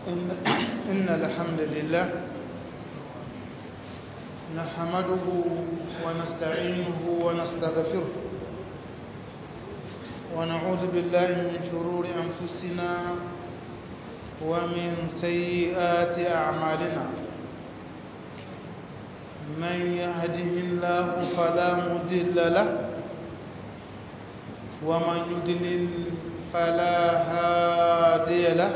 إن, إن الحمد لله نحمده ونستعينه ونستغفره ونعوذ بالله من شرور أنفسنا ومن سيئات أعمالنا من يهده الله فلا مضل له ومن يضلل فلا هادي له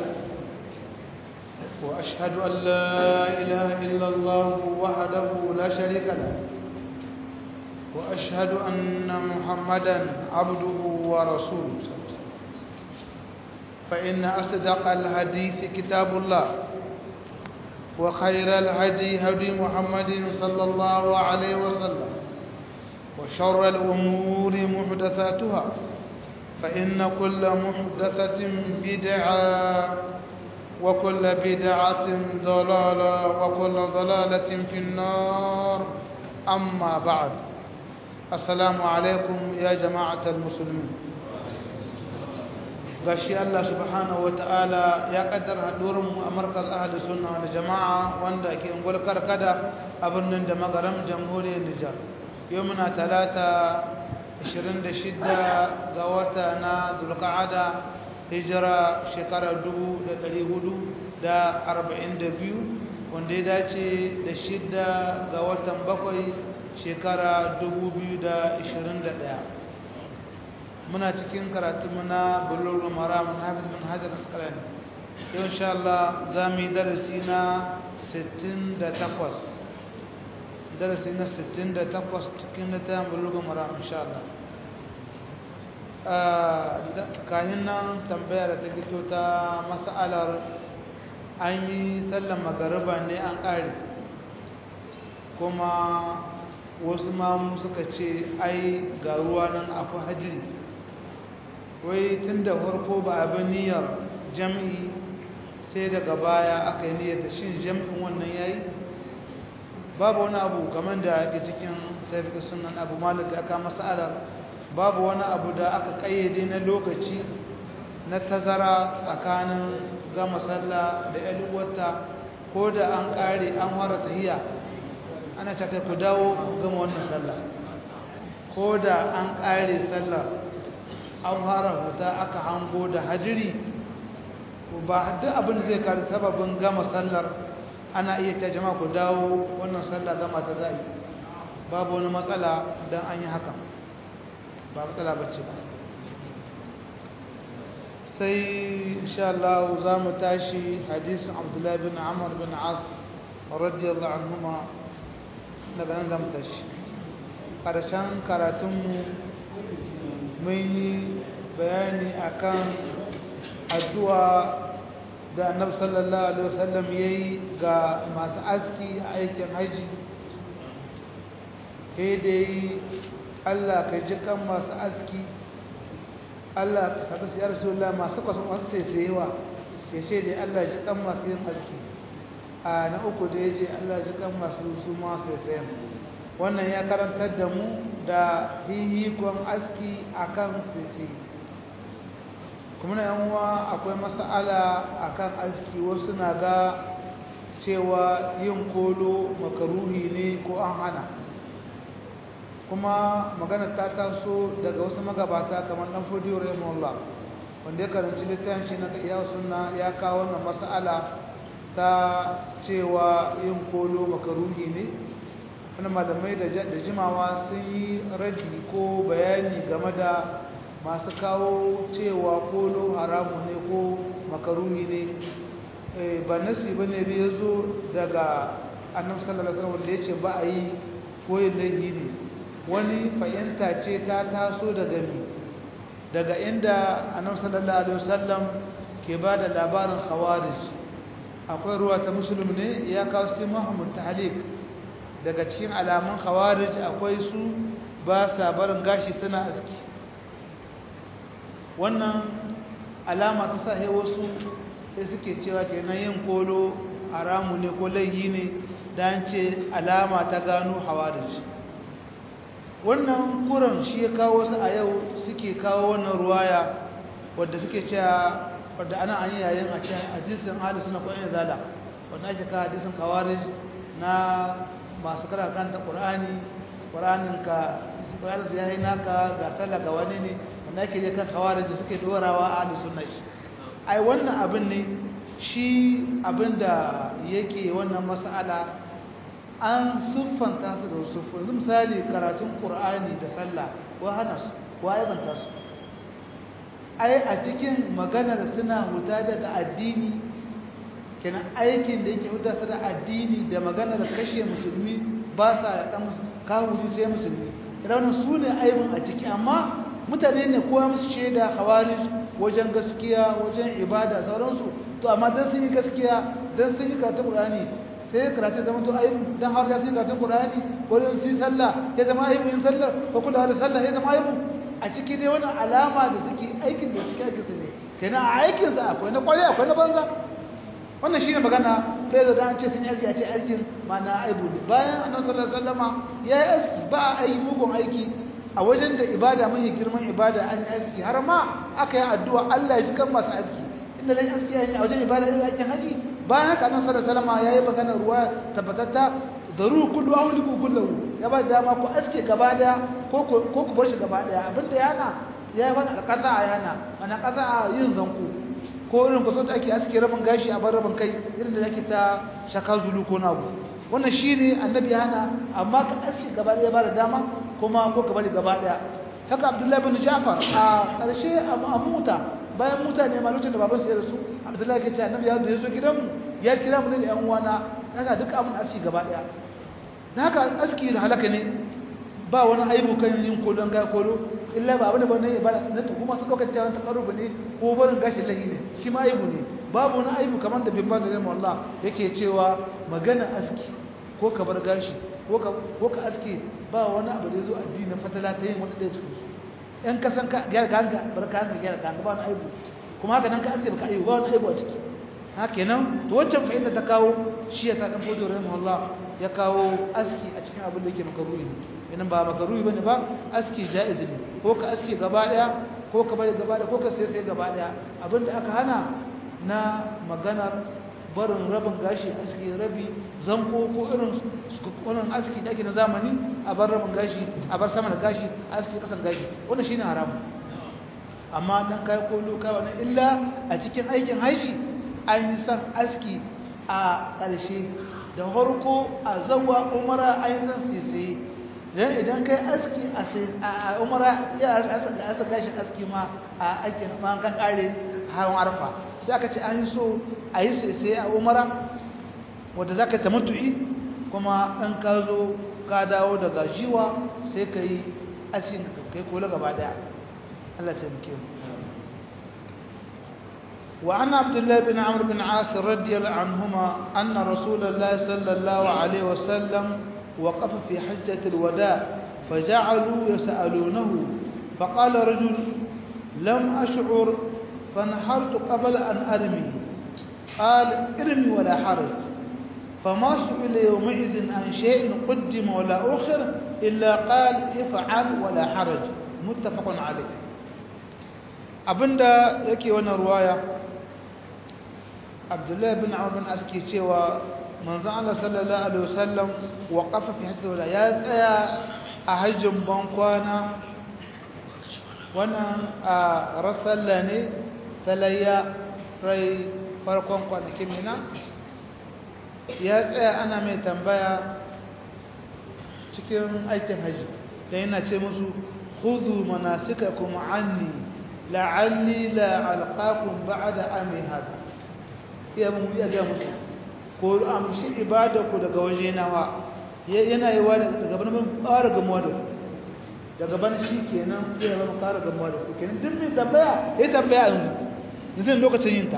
وأشهد أن لا إله إلا الله وحده لا شريك له وأشهد أن محمدا عبده ورسوله فإن أصدق الحديث كتاب الله وخير الهدي هدي محمد صلى الله عليه وسلم وشر الأمور محدثاتها فإن كل محدثة بدعة وكل بدعة ضلالة وكل ضلالة في النار أما بعد السلام عليكم يا جماعة المسلمين gashi Allah subhanahu ta'ala ya kaddara hadurin a markaz ahli sunna wal jama'a wanda ke ungul karkada a birnin da magaram jamhuriyar Nijar yau muna talata 26 ga wata na Zulqa'ada hijira shekarar 1442 wanda ya dace da shidda ga watan bakwai shekara 2021 muna cikin karatunmu na bulurul maram na hafiz bin hajar asqalani yau insha Allah za mu yi darasi na 68 darasi na 68 cikin littafin bulurul maram insha Allah kayan nan tambaya da ta fito ta mas'alar an yi sallan magariba ne an ƙare kuma wasu mamu suka ce ai ga ruwa nan akwai hajjiri wai tun da farko ba abin niyyar jam'i sai daga baya aka yi niyyar da shin jam'in wannan ya yi babu wani abu kamar da ake cikin saifika sunan abu malik aka mas'alar babu wani abu da aka kayyade na lokaci na tazara tsakanin gama sallah da yalwata ko da an kare an fara tahiya ana caka ku dawo gama wannan sallah ko da an kare sallah an fara huta aka hango da hadiri ba duk abin da zai kare sababin gama sallar ana iya ta jama'a ku dawo wannan sallah gama ta zai babu wani matsala don an yi haka ba matsala bacci ba sai insha Allah za mu tashi hadisin Abdullah bin Amr bin As radiyallahu anhuma daga nan za mu tashi ƙarshen karatunmu mun yi bayani akan addu'a da annabi sallallahu alaihi wasallam yayi ga masu aski a aikin haji sai dai Allah ka ji kan masu aski Allah ka saka su ya rasulullah masu kwasan masu saisayewa ya ce dai Allah ji kan masu yin aski a na uku da ya ce Allah ji kan masu su masu saisayen wannan ya karantar da mu da hihikon aski akan saisaye kuma na yanwa akwai mas'ala akan aski wasu na ga cewa yin kolo makaruhi ne ko an hana kuma magana ta taso daga wasu magabata kamar dan fodiyo rahimahullah wanda ya karanci littafin shi na iya sunna ya kawo wannan mas'ala ta cewa yin kolo makaruhi ne wani malamai da jimawa sun yi raji ko bayani game da masu kawo cewa kolo haramu ne ko makaruhi ne ba nasi ba ne ya zo daga annabi sallallahu alaihi wasallam da ya ce ba a yi koyin laifi ne wani fahimta ce ta taso daga mi daga inda annabi sallallahu alaihi wasallam ke ba da labarin khawarij akwai ruwa ta musulmi ne ya kawo su muhammad tahlik daga cikin alamun khawarij akwai su ba sa barin gashi suna aski wannan alama ta sahi wasu sai suke cewa kenan yin kolo haramu ne ko laihi ne dan ce alama ta gano hawarij wannan kuran shi ya kawo su a yau suke kawo wannan ruwaya wadda suke cewa wadda ana an yayin a cikin hadisin ahli sunna ko in zala wanda ake ka hadisin kawarij na masu karanta qur'ani qur'anin ka qur'anin ya yi naka ga sallah ga wani ne wanda ake je kan kawarij suke dorawa ahli sunna shi ai wannan abin ne shi abinda yake wannan mas'ala an siffanta su da wasu yanzu misali karatun qur'ani da sallah ko hana su ko aibanta su ai a cikin maganar suna huta daga addini kenan aikin da yake huta su da addini da maganar kashe musulmi ba sa yaƙa kawuri sai musulmi idan su ne aibin a ciki amma mutane ne kowa musu shaida hawari wajen gaskiya wajen ibada sauransu to amma don sun yi gaskiya don sun yi karatun ƙur'ani sai karatu zama to aibu don har ya sun yi karatun ƙur'ani ko don su yi sallah ya zama aibu yin sallah ko kula da sallah ya zama aibu a ciki dai wani alama da suke aikin da suke aikin su ne kenan a aikin sa akwai na kwarai akwai na banza wannan shine magana sai da an ce sun yi aiki a ce aikin mana aibu ne bayan annabi sallallahu alaihi wasallama ya yi aiki ba a yi mugun aiki a wajen da ibada mai girman ibada an yi aiki har ma aka yi addu'a Allah ya ji kan masu aiki inda lai aski yayin a wajen ibada irin aikin haji bayan haka annabi sallallahu alaihi wasallama yayi magana ruwa tabbatatta daru kullu awliku kullu ya ba dama ku aske gaba daya ko ko ku bar shi gaba daya abinda yana ya yi wani alƙasa a yana ana ƙasa a yin zanku ko irin kusa da ake aske rabin gashi a bar rabin kai irin da ake ta shaka zulu ko nagu wannan shi ne annabi ya hana amma ka aske gaba daya ba da dama kuma ko ka bari gaba daya haka abdullahi bin jafar a ƙarshe a muta bayan mutane ma lokacin da baban su ya rasu abdullahi ke ce annabi ya zo gidanmu ya kira mu ne da yan uwana haka duk abin aski gaba daya da haka aski da halaka ne ba wani aibu kan yin kodon ga kodo illa ba abin da bane ba na ta kuma su dauka cewa ta karubu ne ko barin gashi lahi ne shi ma aibu ne babu wani aibu kamar da bin bazin Allah yake cewa magana aski ko ka bar gashi ko ka ko ka aski ba wani abu da yazo addinin fatala ta yin wani da cikin su in ka san ka gyara kanka bar kanka gyara kanka ba wani aibu kuma haka nan ka aski baka aibu ba wani aibu a ciki haka kenan to wancan fa'ida ta kawo shi ya ta dan fodo rahimahullah ya kawo aski a cikin abin da yake makaruhi ne idan ba makaruhi bane ba aski jaiz ne ko ka aski gaba daya ko ka bari gaba daya ko ka sai sai gaba daya abinda aka hana na maganar barin rabin gashi aski rabi zanko ko irin wannan aski da ake na zamani a bar rabin gashi a bar sama da gashi aski kasan gashi wannan shine haram amma dan kai ko loka wannan illa a cikin aikin haji an yi san aski a ƙarshe da harko a zawa umara an yi san sisi dan idan kai aski a umara ya asa gashin aski ma a aikin ma kan kare hawan arfa sai aka ce an yi so a yi sisi a umara wanda za ka ta mutu'i kuma in ka zo ka dawo daga jiwa sai ka yi asin kai kola gaba daya Allah ta muke mu وعن عبد الله بن عمرو بن عاص رضي الله عنهما أن رسول الله صلى الله عليه وسلم وقف في حجة الوداع فجعلوا يسألونه فقال رجل لم أشعر فنحرت قبل أن أرمي قال ارمي ولا حرج فما سئل يومئذ عن شيء قدم ولا أخر إلا قال افعل ولا حرج متفق عليه abinda yake wannan ruwaya abdullahi bin amr bin aski cewa manzon Allah sallallahu alaihi wasallam waqafa fi hajji wala ya tsaya a hajjin bankwana wannan a rasalla ne talayya rai farkon kwanakin mina ya tsaya ana mai tambaya cikin aikin hajji da yana ce musu khudhu manasikakum anni la'alli la alqakum ba'da ami hada ya mun ya ga musu ko amshi ibada ku daga waje nawa yana yi wa daga gaban mun fara gamuwa da ku daga ban shi kenan sai ya mun fara gamuwa da ku kenan duk mai tambaya ya tambaya yanzu yanzu lokacin yin ta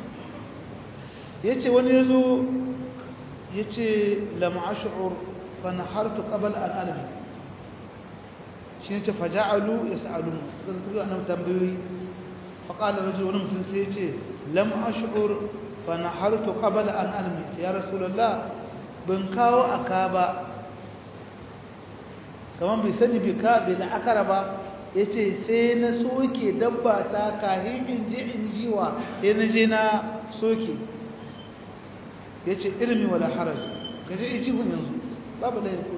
yace wani yazo yace lam ash'ur fa nahartu qabla an almi shi ne ce faja'alu yas'alun suka zo annabi tambayoyi fa qala rajul wani mutum sai yace lam ash'ur fa nahartu qabla an almi ya rasulullah ban kawo aka ba kaman bai sani bai ka bai da akara ba ya ce sai na soke dabba ta kahin in je in jiwa ya na je na soke ya ce ilmi wala harar ka je ijihun yanzu babu da yanku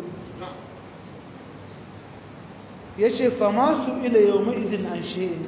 ya ce fama su ila yau ma'izin an she'in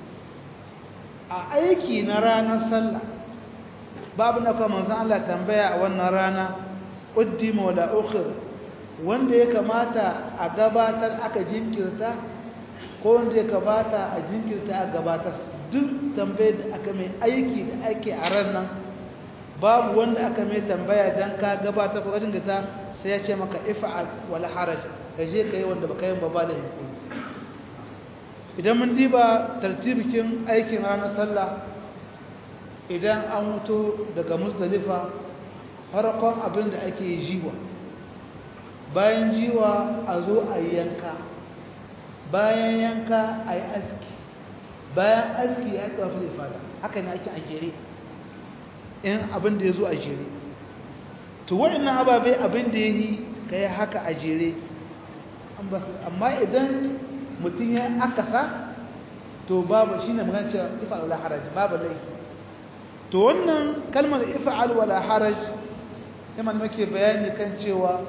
a aiki na ranar sallah babu na kuma zan Allah tambaya a wannan rana ƙuddima wala ukhir wanda ya kamata a gabatar aka jinkirta ko wanda ya kamata a jinkirta a gabatar duk tambayar da aka mai aiki da ake a ran nan babu wanda aka mai tambaya don ka gabatar ko jinkirta sai ya ce maka ifa'al wala haraj ka je ka yi wanda baka yin ba ba da hukumi idan mun diba tartibikin aikin ranar sallah idan an mutu daga musdalifa farkon abin da ake jiwa bayan jiwa a zo a yanka bayan yanka a yi aski bayan aski ya yi tsafi da fada haka ne ake a jere in abin da ya zo a jere to waɗannan ababai abin da ya yi ka yi haka a jere amma idan mutum ya akasa to babu shi ne magana cewa ifa'al wala haraj babu laifi to wannan kalmar ifa'al wala haraj yamma muke bayani kan cewa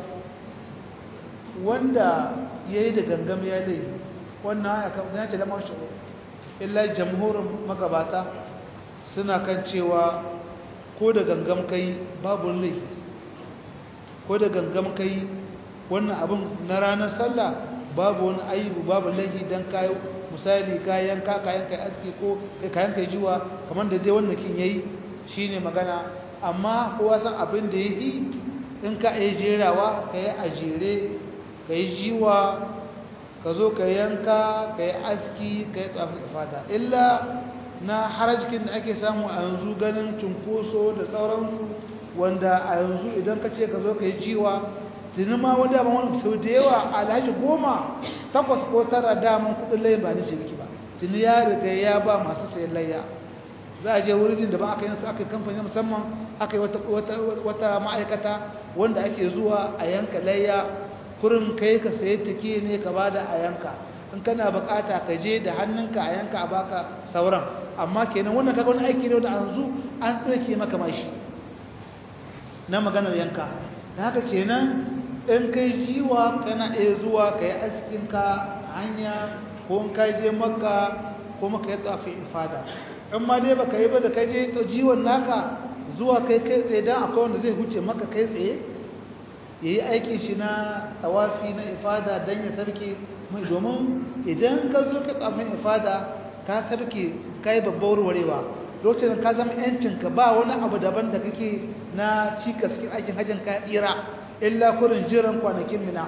wanda ya yi da gangam ya laifi wannan ya kan ce lamar shi illa jamhurin magabata suna kan cewa ko da gangam kai babu laifi ko da gangam kai wannan abin na ranar sallah babu wani aibu babu laifi don kayo misali kayan ka kayan kai aski ko kayan kai jiwa kamar da dai wannan kin yayi shine magana amma kowa san abin da yi in ka yi jerawa ka yi a jere ka yi jiwa ka zo ka yanka ka yi aski ka yi tsafi fata illa na harajikin da ake samu a yanzu ganin cunkoso da sauransu wanda a yanzu idan ka ce ka zo ka yi jiwa tuni ma wani abin wani sau da yawa alhaji goma takwas ko tara daman kudin layin ba ni shirki ba tuni ya riga ya ba masu sayan layya za a je wurin da ba aka yi aka yi kamfani musamman aka yi wata ma'aikata wanda ake zuwa a yanka layya kurin kai ka sayi take ne ka bada a yanka in kana bukata ka je da hannunka a yanka a baka sauran amma kenan wannan kaga wani aiki ne wanda yanzu an ɗauke maka mashi na maganar yanka da haka kenan in kai jiwa kana iya zuwa ka yi askinka hanya ko in ka je makka ko maka yi tafi ifada in ma dai baka yi ba da kai je to jiwon naka zuwa kai kai tsaye dan akwai wanda zai huce maka kai tsaye yayi aikin shi na tawafi na ifada dan ya sarki mai domin idan ka zo ka tsamin ifada ka sarki kai babbar warewa lokacin ka zama yancin ka ba wani abu daban da kake na cikas cikin aikin hajjin ka tsira illa kurin jiran kwanakin mina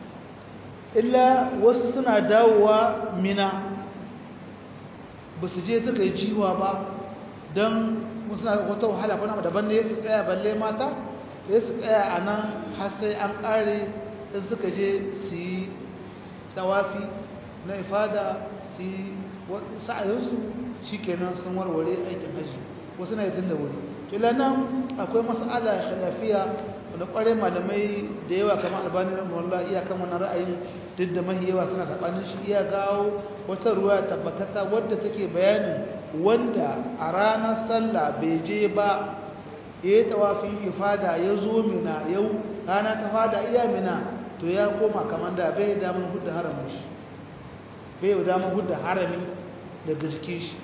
illa wasu suna dawowa mina ba su je suka yi jiwa ba don suna wata wahala kuna daban ne su tsaya balle mata sai su tsaya a nan har sai an ƙare in suka je su yi tawafi na ifada su yi sa'ayinsu shi kenan sun warware aikin hajji wasu na yi tun da wuri kila nan akwai mas'ala lafiya wanda ƙwarai malamai da yawa kamar albani na mawalla iyakan wannan ra'ayin duk da mahi yawa suna saɓanin shi iya gawo wata ruwa tabbatata wadda take bayanin wanda a ranar sallah bai je ba ya yi tawafin ifada ya zo mina yau rana ta fada iya mina to ya koma kamar da bai damar hudda haramin shi bai damar hudda harami daga jikin shi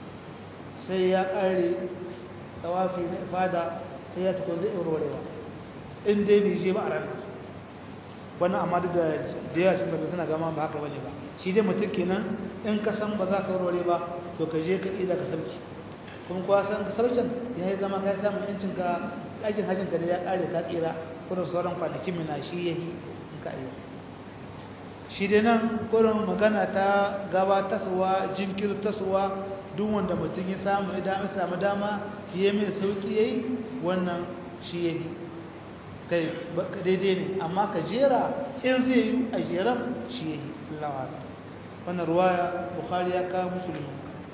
sai ya ƙare tawafi na ifada sai ya tukun zai warwarewa in dai bai je ba a ranar wannan amma da da yawa cikin babban suna gama ba haka bane ba shi dai mutum kenan in ka san ba za ka warware ba to ka je ka ida ka sauki kuma kuwa san saukin ya yi zama ka samun yancin ka ɗakin hajjin ka da ya ƙare ka tsira kurin sauran kwanakin mina shi ya yi in ka iya shi dai nan kurin magana ta gaba tasowa jinkir tasowa duk wanda mutum ya samu ya dama samu dama ya mai sauki ya yi wannan shi ya yi kai daidai ne amma ka jera in zai yi a jeren shi ya yi lawa wannan ruwaya bukhari ya kawo musulmi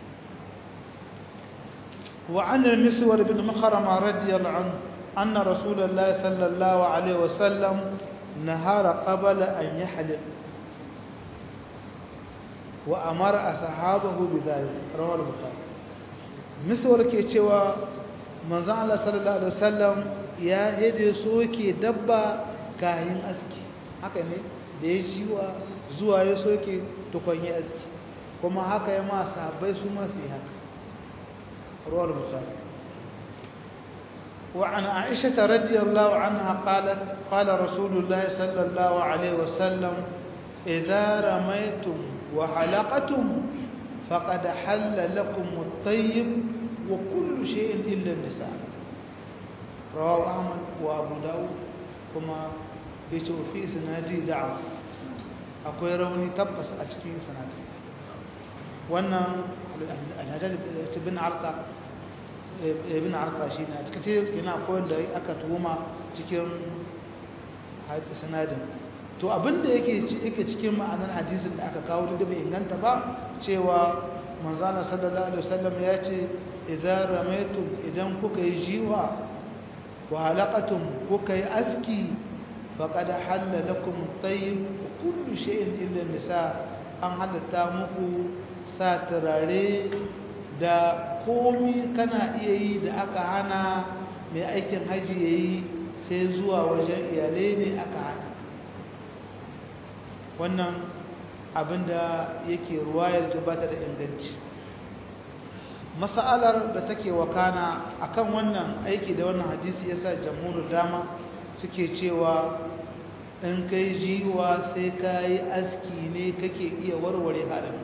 وعن المسور بن مخرمة رضي الله عنه أن رسول الله صلى الله عليه وسلم نهار قبل أن يحلق wa amara ashabahu bidhalik rawahu al-bukhari misal ke cewa manzon Allah sallallahu alaihi wasallam ya hede soke dabba kayan aski haka ne da ya jiwa zuwa ya soke tukun ya aski kuma haka ya ma sahabbai su ma su yi haka ruwar bukhari وعن عائشة رضي الله عنها قالت قال رسول الله صلى الله عليه وسلم إذا رميتم وحلقتم فقد حل لكم الطيب وكل شيء إلا النساء رواه أحمد وأبو داود كما يتو في سنادي دعوة أقول روني تبس أتكي سنادي وأن الهجاج بن عرقة ibn arqa shi ne a cikin yana koyar da aka tuhuma cikin sanadin to abinda yake yake cikin ma'anar hadisin da aka kawo da bai inganta ba cewa manzana sallallahu alaihi wasallam ya ce idan ramaitum idan kuka yi jiwa wa halaqatum kuka yi aski faqad halla lakum tayyib kullu shay'in illa nisa an halatta muku sa turare da komi kana iya yi da aka hana mai aikin haji ya yi sai zuwa wajen iyalai ne aka hana wannan abinda yake ruwayar da ba ta da inganci mas'alar da take wakana akan wannan aiki da wannan hadisi yasa jamhuriyar dama suke cewa in kai jiwa sai ka yi aski ne kake iya warware harin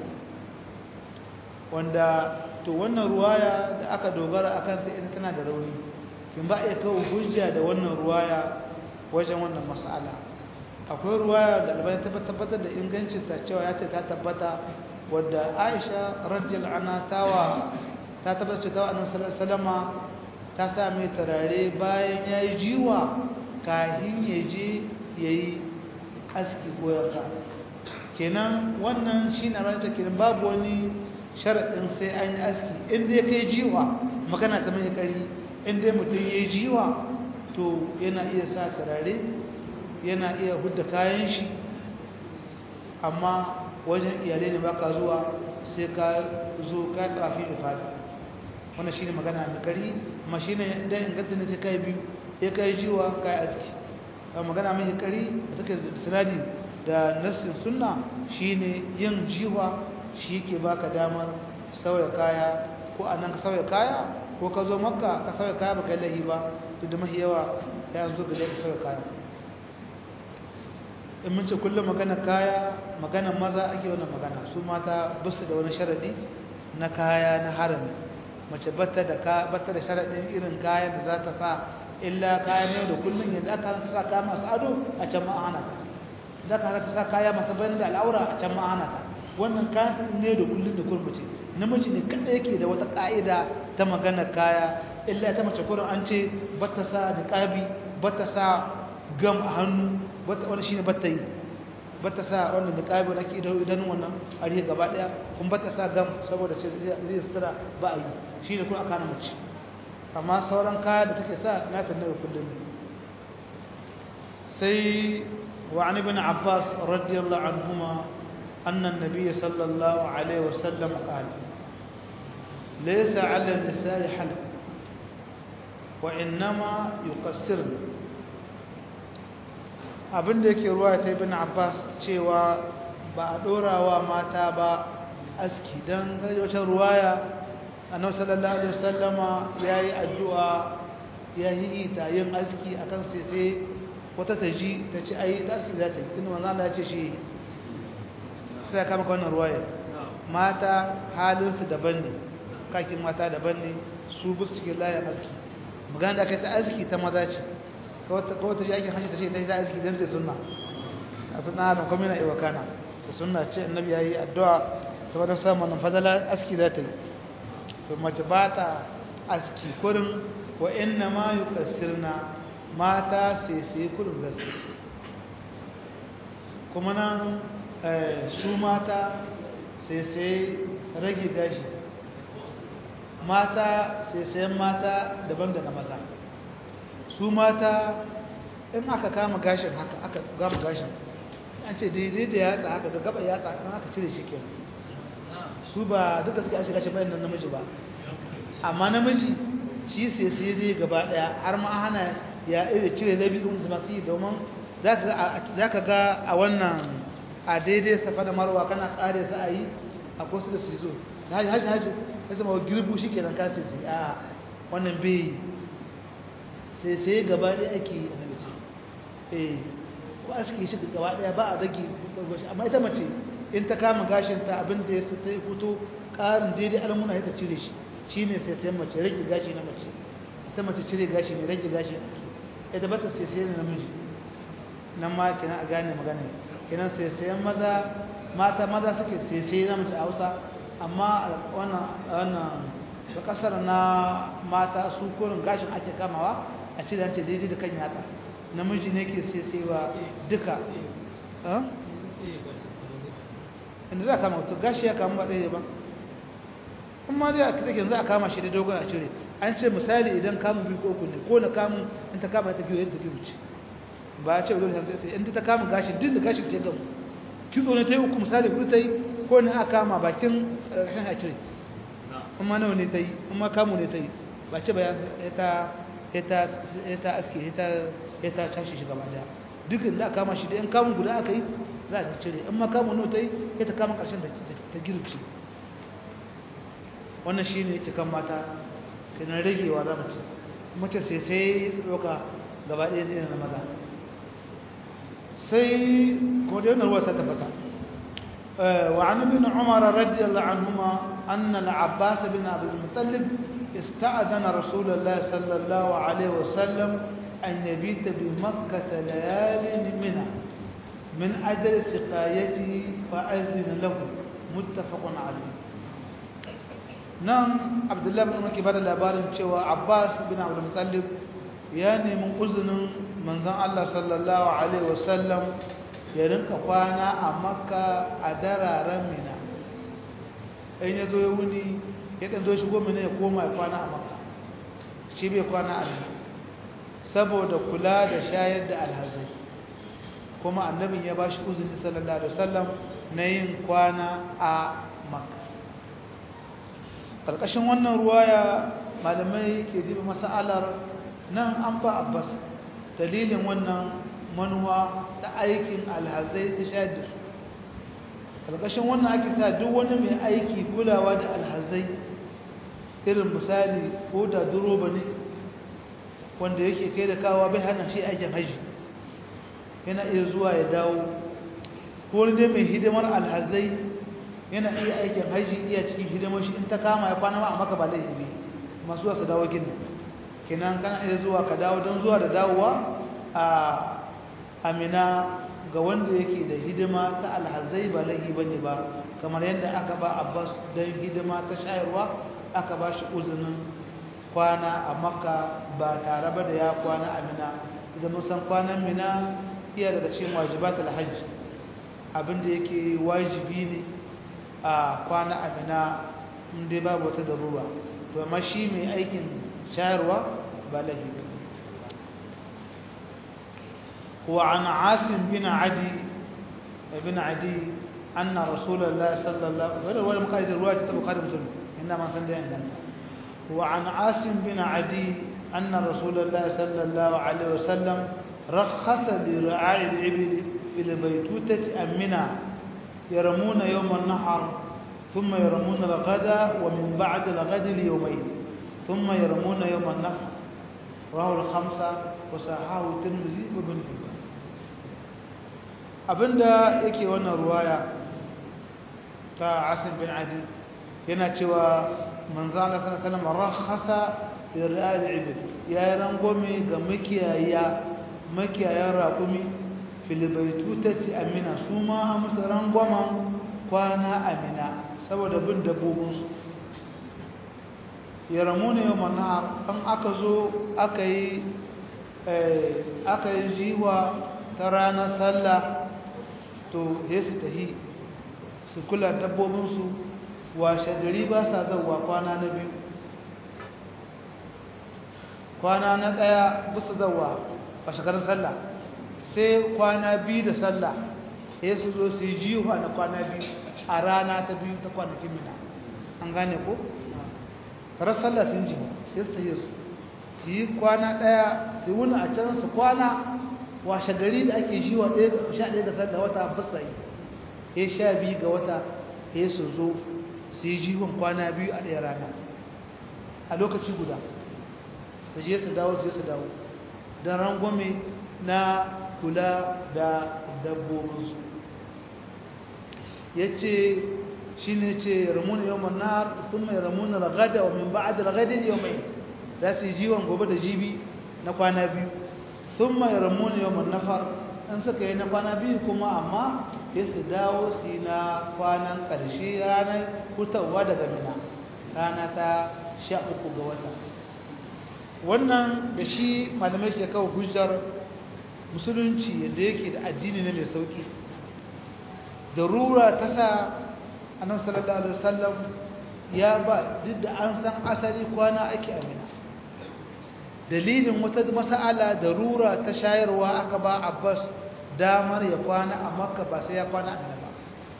wanda to wannan ruwaya da aka dogara akan ta ita tana da rauni kin ba iya kawo hujja da wannan ruwaya wajen wannan mas'ala akwai ruwaya da albani ta tabbatar da ingancin ta cewa ya ce ta tabbata wadda Aisha radiyallahu anha tawa ta tabbata cewa Annabi sallallahu alaihi wasallama ta sa mai tarare bayan yayi jiwa kahin ya je yayi aski ko yanka kenan wannan shine ran ta kenan babu wani sharaɗin sai an yi aski inda ya kai jiwa magana ta mai ƙari inda mutum ya yi jiwa to yana iya sa turare yana iya hudda kayan shi amma wajen iyalai ne baka zuwa sai ka zo ka kafi ifadi wannan shine magana mai ƙari amma shine dan inganta ne sai kai biyu ya kai jiwa kai aski amma magana mai ƙari da take da sanadi da nassin sunna shine yin jiwa shi ke baka damar sauya kaya ko a nan ka sauya kaya ko ka zo makka ka sauya kaya baka yi lahi ba duk da mahi yawa ya zo da ka sauya kaya in mun ce kullum magana kaya magana maza ake wannan magana su mata basu da wani sharadi na kaya na harami mace batta da ka batta da sharadin irin kayan da za ta sa illa kayan yau da kullum yadda aka hana ta sa kaya masu ado a can ma'ana ta da aka hana ta sa kaya masu bayan da al'aura a can ma'ana ta wannan kayan ne da kullum da kurmace namiji ne kada yake da wata ka'ida ta magana kaya illa ta mace kurin an ce bata sa niqabi bata sa gam a hannu bata wani shine bata yi bata sa wannan niqabi na kidan idan wannan ariya gaba daya kun bata sa gam saboda ce zai sutura ba a yi shine kun aka mace amma sauran kaya da take sa na ta ne kullum sai wa an ibn abbas radiyallahu anhuma أن النبي صلى الله عليه وسلم قال ليس على النساء حلق وإنما يقصرن abin da yake ruwa ta ibn Abbas cewa ba a dorawa mata ba aski dan wata ruwaya annabi sallallahu alaihi wasallama yayi addu'a yayi ta yin aski akan sai sai wata taji ta ce ai ta aski za ta yi tunda manzo Allah ya ce shi sai kama ka wannan ruwaya mata halinsu daban ne kakin mata daban ne su bus cikin layin aski magana da aka ta aski ta maza ce kawai ta ji aikin hanyar ta ce ta yi ta aski don ta sunna a suna halin kuma yana iwa kana ta sunna ce annabi ya yi addu'a ta wadda samun fadala aski za ta yi to mace ba ta aski kurin wa inna ma yi kasirna mata sai sai kurin zasu kuma nan su mata sai sai rage gashi mata sai sayan mata daban da na maza su mata in aka kama gashin haka aka gama gashin an ce daidai da yatsa haka ga gaba yatsa kan aka cire shi kenan su ba duka suke aske gashin bayan nan namiji ba amma namiji shi sai sai zai gaba daya har ma hana ya iri cire labi din su masu yi domin za ka ga a wannan a daidai safa da marwa kana tsare su a yi a kusa da su zo haji haji haji ya zama girbu shi kenan ka sai sai a wannan bai sai sai gaba daya ake yi a namiji eh ko aske shi gaba daya ba a rage amma ita mace in ta kama gashinta abin da ya ta fito ƙarin daidai almuna ya ta cire shi shi ne sai sai mace rage gashi na mace ita mace cire gashi ne rage gashi na mace ita ba ta sai sai na namiji nan ma kenan a gane magana kenan sai sai maza mata maza suke sai sai na mace a hausa amma wannan wannan da kasar na mata su kurin gashin ake kamawa a cire an ce daidai da kan yatsa namiji ne ke sai sai wa duka inda za a kama wato gashi ya kama ɗaya ba kuma dai a take za a kama shi da dogon a cire an ce misali idan kamun biyu ko kunne ko na kamun in ta kama ta giyo yadda giyo ce ba a ce dole sai sai in ta kama gashi din da gashi ta gamu kitso ne ta yi uku misali kudu ta yi ko ne a kama bakin ƙarshen a cire kuma nawa ne ta yi kuma kamu ne ta yi ba ce ba ya ta ta aske ya ta tashi shi gaba daya duk da aka kama shi da in kamun guda aka yi za ta cire in makamun nota yi ya ta kama ƙarshen ta girki wannan shi ne cikin mata kanan ragewa za mace mace sai sai su ɗauka gaba ɗaya ne na maza sai kuma da yanar wata tabbata وعن ابن عمر رضي الله عنهما أن العباس بن عبد المطلب استأذن رسول الله صلى الله عليه وسلم أن يبيت بمكة ليال منى من أجل سقايته فأذن له متفق عليه نعم عبد الله بن عمر كبار labarin cewa Abbas bin Abdul Muttalib ya nemi uzunin manzon Allah sallallahu alaihi wasallam ya rinka kwana a Makka a dararen Mina in ya zo ya wuni ya dan zo shigo Mina ya koma ya kwana a Makka shi bai kwana a Mina saboda kula da shayar da alhazai kuma annabin ya bashi uzuri sallallahu alaihi wasallam na yin kwana a makka karkashin wannan ruwaya malamai ke diba masalar nan an ba abbas dalilin wannan manuwa ta aikin alhazai ta shayar da su karkashin wannan ake sa duk wani mai aiki kulawa da alhazai irin misali ko da duroba ne wanda yake kai da kawa bai hana shi aikin haji yana iya zuwa ya dawo ko dai mai hidimar alhazai yana iya aikin haji iya cikin hidimar shi in ta kama ya kwana ma a maka ba laifi masu wasu dawo gini kenan kana iya zuwa ka dawo don zuwa da dawowa a amina ga wanda yake da hidima ta alhazai ba laifi bane ba kamar yadda aka ba abbas don hidima ta shayarwa aka ba shi uzunin kwana a makka ba tare ba da ya kwana a mina idan mun san kwanan mina iya daga cikin wajibatul hajj abinda yake wajibi ne a kwana a mina inda babu wata darura to amma shi mai aikin shayarwa ba lahi وعن عاصم بن عدي بن عدي أن رسول الله صلى الله عليه وسلم ولا مقايد الرواية البخاري مسلم إنما صلى الله وعن عاصم بن عدي أن رسول الله صلى الله عليه وسلم رخص لرعاء الإبل في البيتوتة أمنا يرمون يوم النحر ثم يرمون الغد ومن بعد الغد ليومين ثم يرمون يوم النحر رواه الخمسة وصححه الترمذي وابن حبان abinda yake wannan ruwaya ta Asim bin Adi yana cewa manzo Allah sallallahu alaihi wasallam rakhasa lir'al ibil ya rangome ga makiyaya makiyayan raƙumi fil baitutati amina su ma musu rangwamen kwana amina saboda bin dabbobinsu ya ramuna yau manahar an aka zo aka yi aka yi jiwa ta ranar sallah to ya su tahi su kula dabbobinsu washe gari ba sa zauwa kwana na biyu kwana na ɗaya bisa zauwa a shekarun sallah sai kwana biyu da sallah ya su zo su yi jiwa na kwana biyu a rana ta biyu ta kwanakin mina an gane ko rar sallah sun ji sai su tafiye su su yi kwana ɗaya su wuni a can su kwana washe gari da ake shi wa sha ɗaya ga sallah wata basa yi ya sha biyu ga wata ya su zo su yi jiwon kwana biyu a ɗaya rana a lokaci guda su je su dawo su je su dawo don rangwame na kula da dabbobinsu ya ce shi ne ce ramuna yau manar sun mai ramuna ragada wa min ba'ad ragadin yau mai za su yi jiwon gobe da jibi na kwana biyu sun mai ramuna yau nafar in suka yi na kwana biyu kuma amma ya su dawo su yi na kwanan ƙarshe ranar hutawa daga mina rana ta sha uku ga wata wannan da shi malamai ke kawo hujjar musulunci yadda yake da addini ne mai sauki darura ta sa annabi sallallahu alaihi wasallam ya ba duk da an san asali kwana ake amina dalilin wata mas'ala darura ta shayarwa aka ba Abbas damar ya kwana a Makka ba sai ya kwana amina ba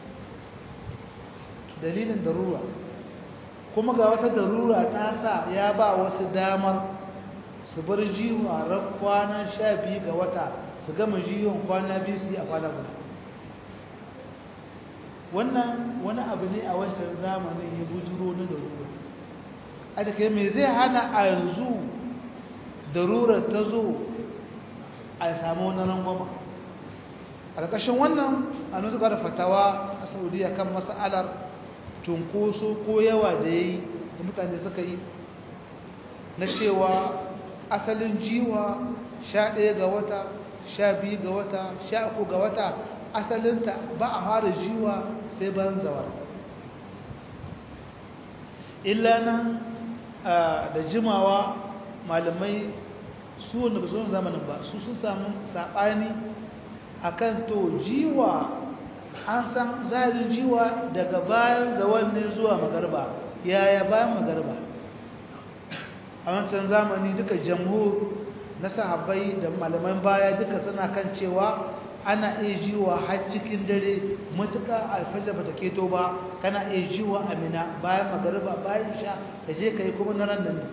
dalilin darura kuma ga wata darura ta sa ya ba wasu damar su bar jiwa ran kwanan sha biyu ga wata su gama jiwon kwana biyu su yi a kwana guda wannan wani abu ne a wancan zamanin ya bujuro na darura a da kai mai zai hana a yanzu darurar ta zo a samu wani rangwama a ƙarƙashin wannan a nusu da fatawa a saudiya kan mas'alar cunkoso ko yawa da ya yi da mutane suka yi na cewa asalin jiwa sha ɗaya ga wata sha biyu ga wata sha uku ga wata asalinta ba a fara jiwa sai ban zawar illa nan da jimawa malamai su wanda ba su zamanin ba su sun samu saɓani akan to jiwa an san zarin jiwa daga bayan zawar ne zuwa magarba yaya bayan magarba a wancan zamani duka jamhur na sahabbai da malaman baya duka suna kan cewa ana iya jiwa har cikin dare matuƙa alfajar ba ta keto ba kana iya jiwa amina bayan magariba bayan sha ka je ka yi kuma na ran nan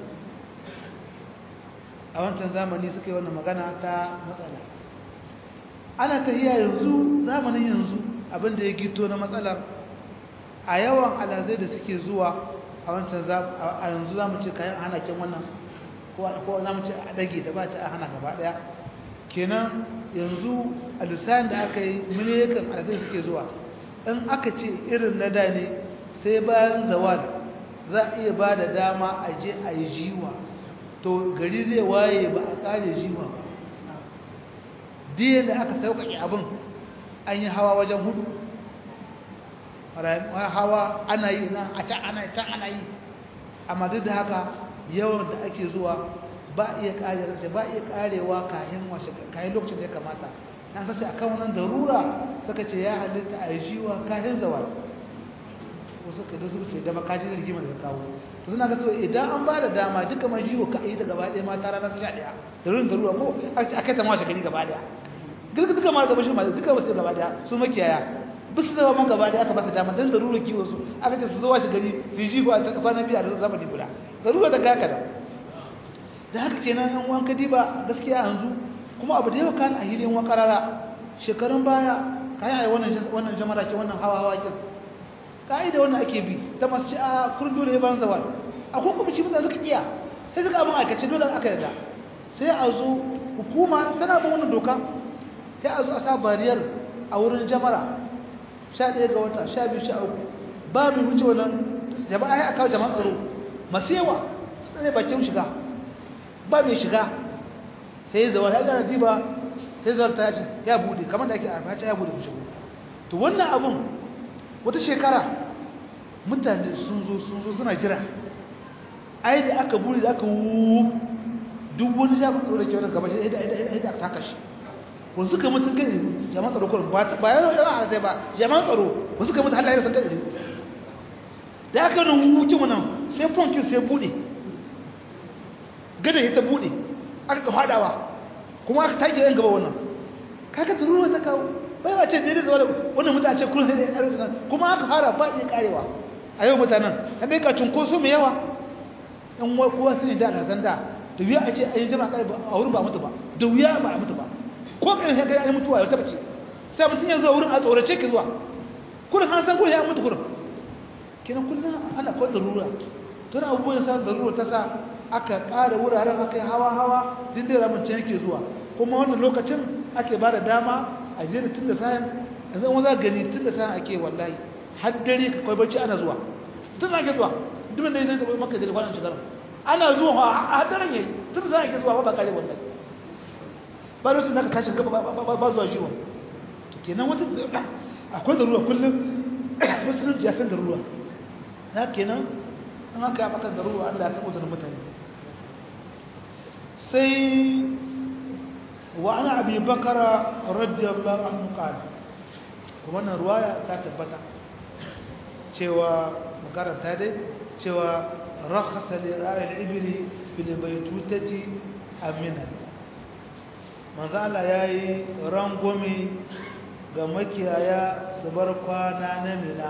a wancan zamani suka yi wannan magana ta matsala ana tahiya yanzu zamanin yanzu abinda ya gito na matsalar a yawan alazai da suke zuwa a wancan a yanzu za mu ce kayan hana kin wannan ko za mu ce a dage da ba ce a hana gaba daya kenan yanzu a lissayin da aka yi miliyakan alazai suke zuwa in aka ce irin na da ne sai bayan zawal za a iya ba da dama a je a yi jiwa to gari zai waye ba a kare jiwa ba diyan da aka sauƙaƙe abin an yi hawa wajen hudu hawa ana yi na a can ana can ana yi amma duk da haka yawan da ake zuwa ba iya kare ba iya karewa kayan washe kayan lokacin da ya kamata na sace akan wannan darura suka ce ya halitta a jiwa kayan zawal wasu ka da su ce da makajin rigima da kawo to suna ga to idan an ba da dama duka ma jiwo ka yi da gaba ɗaya mata ranar ta sha ɗaya darurin darura ko a kai ta ma shagari gaba ɗaya duka duka ma gaba shi ma duka wasu gaba ɗaya su makiyaya bisu da man gaba da aka ba su dama don zarura kiwo su aka ce su zo washe gari su ji ba ta kafa na biya da zamani guda zarura ta gaka da da haka kenan an wanka diba gaskiya yanzu kuma abu da yawa kan a hilin wakarara shekarun baya kayan ayi wannan wannan jamara ke wannan hawa hawa kin ka'ida wannan ake bi ta masu ci a kurin dole ya ban zawal akwai kuma ci mutane suka iya sai suka abin aikace dole aka yarda sai a zo hukuma tana bin wannan doka sai a zo a sa bariyar a wurin jamara sha ɗaya ga wata sha biyu sha uku ba mai wuce wannan jama'a ya kawo jama'an tsaro masu yawa su tsaye bakin shiga ba mai shiga sai ya zawar ya gana diba sai zawar ta yaci ya bude kamar da ake arfa ya bude ku shigo to wannan abun wata shekara mutane sun zo sun zo suna jira ai da aka bude da aka wu duk wani jami'an tsaro da ke wani gaba shi da aka taka shi wasu suka mutu gani jama'an tsaro kurin ba yana yawa a sai ba jama'an tsaro wasu suka mutu halayen sun gani da aka yi wukin wannan sai fonkin sai bude gada ya ta bude aka ka fadawa kuma aka take yan gaba wannan kaka tsarura ta kawo bai a ce daidai zuwa da wannan mutane ce kullum sai da ya kuma aka fara ba iya karewa a yau mutanen ta dai ka cunkoso mai yawa in kowa sun yi da alhazan da da wuya a ce a yi jama'a kare a wurin ba mutu ba da wuya ba a mutu ba ko kan sai kai an mutuwa ya tabbace sai mutum ya zo wurin a tsorace ki zuwa kurin an san kurin ya mutu kurin kenan kullum ana kawai darura tun abubuwan sa darura ta sa aka ƙara wuraren aka yi hawa hawa din da ramin can yake zuwa kuma wannan lokacin ake ba da dama a je da tun da sayan yanzu wani za gani tun da sayan ake wallahi har dare ka kwai bacci ana zuwa tun da ake zuwa duk da zai zai maka da kwanan shekarar ana zuwa a daren yayi tun da sayan ake zuwa ba kare wallahi ba da su da ka tashi gaba ba zuwa shi wa to kenan wata akwai darura kullum musulunci ya san darura na kenan an haka ya maka darura Allah ya san da mutane sai wa ana abi bakara radiyallahu anhu qala kuma wannan ruwaya ta tabbata cewa makaranta dai cewa rakhasa li ra'il ibli bil baytutati amina manzo Allah yayi rangwame ga makiyaya su bar kwana na mina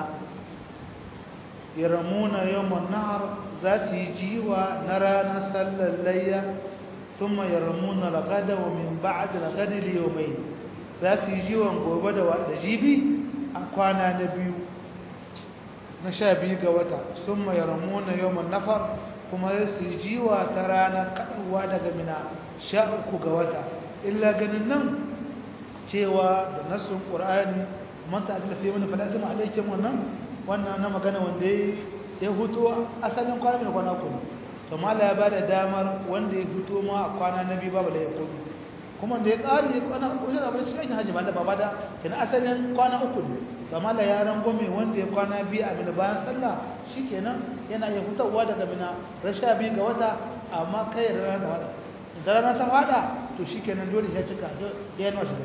yaramuna yawman nahar za su yi jiwa na ranar sallar layya ثم يرمون الغد ومن بعد الغد اليومين za su yi jiwon gobe da jibi a kwana na biyu na sha biyu ga wata sun mai ramuna yawon nafar kuma su yi jiwa ta ranar kaɗauwa daga mina sha uku ga wata illa ganin nan cewa da nasun ƙur'ani manta a tallafi wani faɗa sama alaikin wannan wannan na magana wanda ya hutu asalin kwana mai kwana kuma to mala ya bada damar wanda ya fito ma a kwana na biyu babu da ya kudu kuma da ya ƙari ya kwana wajen abin cikin aikin hajji ba da ba da kenan asalin kwana uku ne to mala ya rangwame wanda ya kwana biyu a mina bayan sallah shi kenan yana iya hutawa daga mina rasha biyu ga wata amma kai rana da wata da rana ta fada to shi kenan dole ya cika ya yi nawa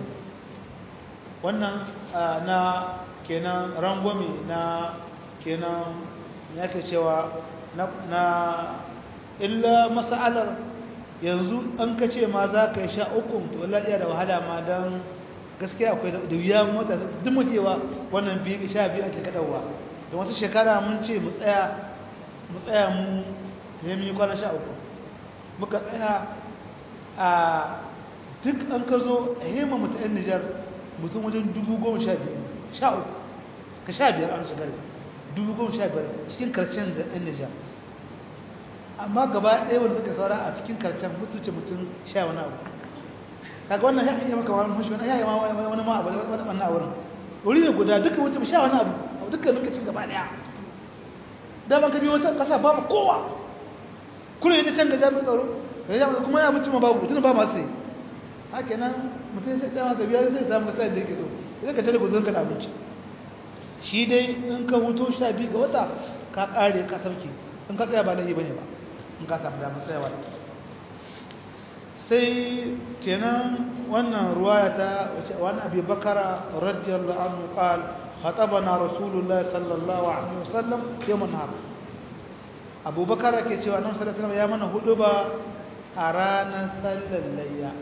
wannan na kenan rangwame na kenan ya ke cewa na illa mas'alar yanzu an ka ce ma za ka yi sha uku to wallahi iya da wahala ma don gaskiya akwai da wuya mota duk mutewa wannan biyu sha biyu ake kaɗawa da wata shekara mun ce mu tsaya mu tsaya mu ne mu yi kwana sha uku muka tsaya a duk an ka zo a hema mutu yan nijar mutum wajen dubu goma sha biyu sha uku ka sha biyar an shigar dubu goma sha biyar cikin karshen da yan nijar amma gaba ɗaya wanda suka saura a cikin karshen musu ce mutum sha wani abu kaga wannan ya iya maka wani mashi wani ya yi wani ma abu wani ɓanna a wurin wuri ne guda duka mutum sha wani abu a dukkan lokacin gaba ɗaya da ban ka biyo wata ƙasa babu kowa kuna yi ta can da jami'in tsaro ka yi kuma ya mutum babu tun ba masu yi haka nan mutum sai ta masa biya zai samu kasa da yake so sai ka tare guzon ka da abinci shi dai in ka huto sha biyu ga wata ka ƙare ka sauke in ka tsaya ba laifi bane ba in ka samu damar tsayawa sai kenan wannan ruwaya ta wace wani abi bakara radiyallahu anhu qal khatabana rasulullahi sallallahu alaihi wasallam yawm an-nahar abu bakara ke cewa nan sallallahu alaihi ya mana hudu ba a ranar sallar layya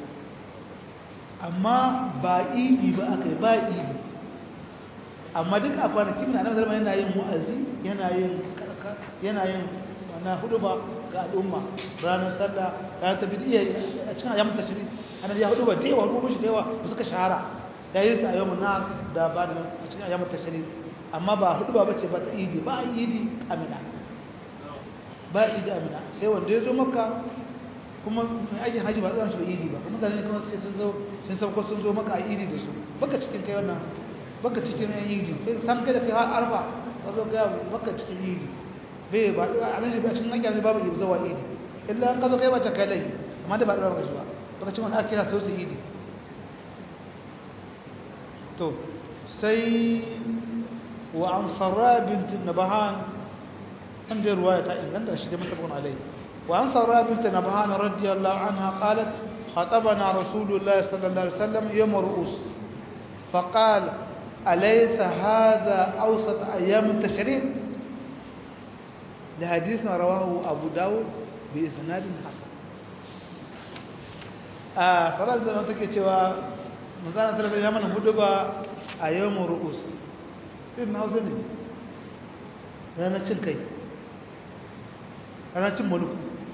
amma ba idi ba akai ba idi amma duk a kwanakin na nan yana yin mu'azi yana yin yana yin na hudu ba ga al'umma ranar sallah ranar ta bidiyya a cikin ayyamin tashiri ana ya hudu ba da yawa hudu shi da yawa da suka shahara ya yi su a yawon na da ba da a cikin ayyamin tashiri amma ba hudu ba bace ba ta idi ba idi amina ba idi amina sai wanda ya zo maka kuma mai aikin haji ba tsoron shi ba idi ba kuma mutane kuma sai sun zo sun sauko sun zo maka a idi da su baka cikin kai wannan baka cikin yan idi sai san kai da kai har arba ka zo ga baka cikin idi bai ba a nan shi ba cikin ake babu yi zuwa idi illa an kazo kai bacce kai lai amma da ba da ba shi ba baka ci wani ake kira to su idi to sai wa an sarra bint nabahan an da ruwaya ta inganta shi da mutabun alai wa an sarra bint nabahan radiyallahu anha qalat خطبنا رسول الله صلى الله عليه وسلم يوم الرؤوس فقال أليس هذا أوسط أيام التشريق لحديث رواه أبو داود بإسناد حسن a farar da take cewa manzana talaba ya mana hudu ba a yawon ru'us irin na hausa ne ranar cin kai ranar cin maluku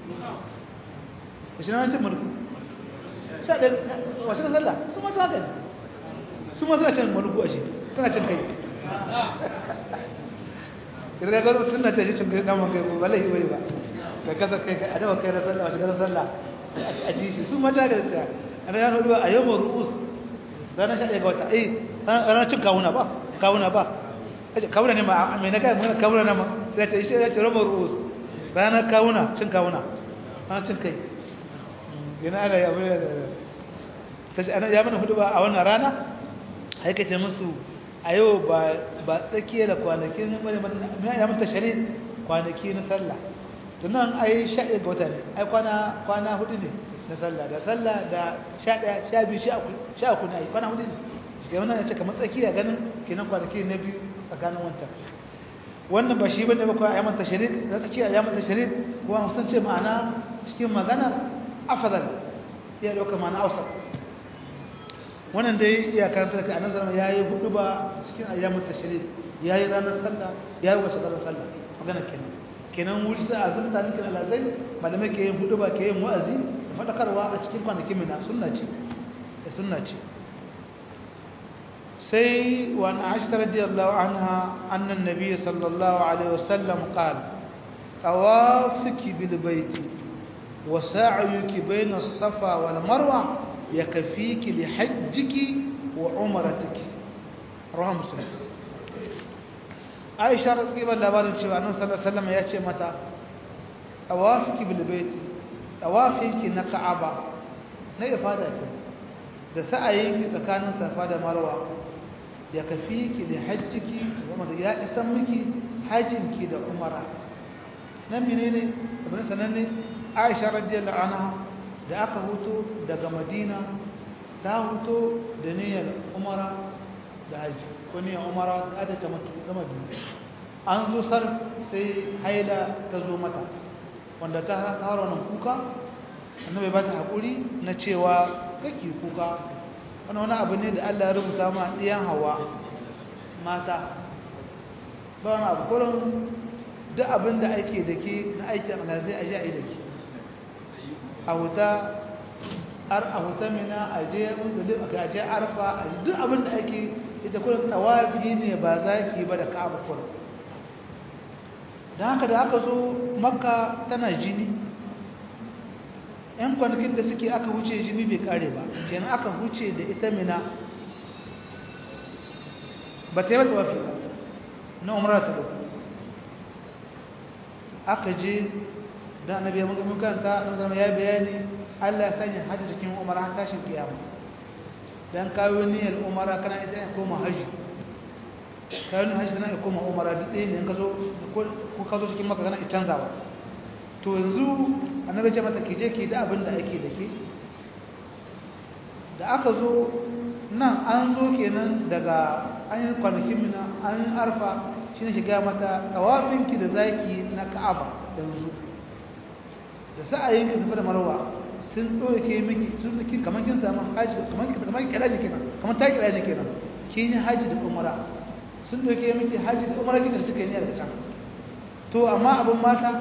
shi ranar cin maluku wasu ka sallah su mata haka ne su ma suna cin maluku a shi tana cin kai kirga gano suna ta shi cin kai damar kai ba laifi bane ba da kasa kai a dawa kai na sallah a shigar sallah a ci shi su mata haka da ta ranar hudu a yawon ru'us ranar sha ɗaya ga wata eh ranar cin kawuna ba kawuna ba kawuna ne ma mai na kai magana kawuna na ma sai ta ishe ya ce rama ru'us ranar kawuna cin kawuna ranar cin kai yana ana ya bude da ta ce ana ya mana hudu ba a wannan rana haikace musu a yau ba tsakiya da kwanaki na ya mata shari kwanaki na sallah tunan ai sha ɗaya ga wata ne ai kwana hudu ne na sallah da sallah da sha ɗaya sha biyu sha uku na yi kwana hudu ne shi ke wannan ya ce kamar tsakiya ganin kenan kwanaki na biyu tsakanin wancan wannan ba shi bane ba kawai ayyaman tashrik da tsakiya ayyaman tashrik kuma sun ce ma'ana cikin magana afdal ya dauka ma'ana ausa wannan dai iya karanta da annabi sallallahu alaihi yayi hudu ba cikin ayyaman tashrik yayi ranar sallah yayi wasu ranar sallah magana kenan kenan wuri sai a zunta ne kenan lazai malamai ke yin hudu ba ke yin wa'azi da fadakarwa a cikin kwanakin mina sunna ce sunna ce سي وعن عائشة رضي الله عنها أن النبي صلى الله عليه وسلم قال طوافك بالبيت وسعيك بين الصفا والمروة يكفيك لحجك وعمرتك رواه مسلم عائشة رضي الله عنها أن صلى الله عليه وسلم يأتي متى طوافك بالبيت طوافك نكعبة نيفادك da sa'ayinki tsakanin safa da marwa ya kafi ki da hajjiki wanda ya isan miki hajjinki da umara nan menene abin sananne aisha radiyallahu anha da aka huto daga madina ta huto da niyyar umara da hajji ko niyyar umara da aka ta mutu gama biyu an zo sar sai haila ta zo mata wanda ta har wannan kuka annabi ba ta hakuri na cewa kake kuka wani wani abu ne da Allah ya rubuta ma ɗiyan hawa mata ba wani abu kullum duk abin da ake da ke na aiki a malazai a ji a yi da ke a wuta ar a wuta mina a je musulun a je arfa a duk abin da ake ita kullum tawafi ne ba za ki ba da ka'aba kullum don haka da aka zo makka tana jini yan kwanakin da suke aka wuce jini bai kare ba kenan aka wuce da ita mina ba ta yi mata wafi ba na umarar ta ɗauka aka je da annabi ya muka kanta na zama ya bayani Allah ya sanya hajji cikin umara har tashin kiyama dan kawo niyyar umara kana ita ya koma haji kawo niyyar haji tana ya koma umara duk ɗaya ne ka zo ko ka zo cikin maka kana ya canzawa to yanzu annabi ce mata ki je ki da abin da ake da ke da aka zo nan an zo kenan daga an yi kwanakin mina an arfa shi ne shiga mata tawafinki da zaki na ka'aba yanzu da sa'ayinki safa da marwa sun ɗauke miki sun miki kamar kin samu haji kamar kamar kira ne kenan kamar ta kira ne kenan kin yi haji da umara sun ɗauke miki haji da umara kidan suka yi ne daga can to amma abin mata